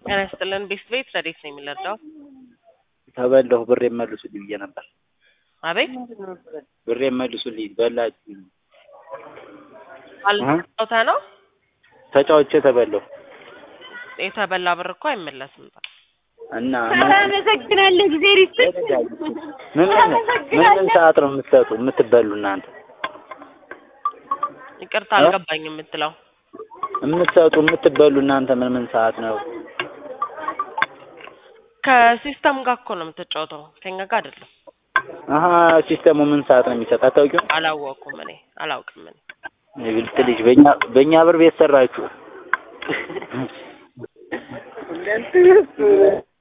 ጤና ይስጥልን ቤስት ቤት ረዴት ነው የሚለርዳው? ተበላሁ ብሬ መልሱልኝ ብዬ ነበር። አቤት ብሬ መልሱልኝ በላችሁ። አልጫውታ ነው ተጫውቼ ተበላሁ የተበላ ብር እኮ አይመለስም። እና አመሰግናለሁ ጊዜ ሪስት ምን ምን ምን ምን ሰዓት ነው የምትሰጡ የምትበሉ እናንተ ይቅርታ አልገባኝ የምትለው የምትሰጡ የምትበሉ እናንተ ምን ምን ሰዓት ነው? ከሲስተም ጋር እኮ ነው የምትጫወተው ከኛ ጋር አይደለም። አሀ ሲስተሙ ምን ሰዓት ነው የሚሰጥ አታውቂውም? አላወኩም እኔ አላውቅም እኔ የብልጥ ልጅ በእኛ በእኛ ብር ቤት ሰራችሁ።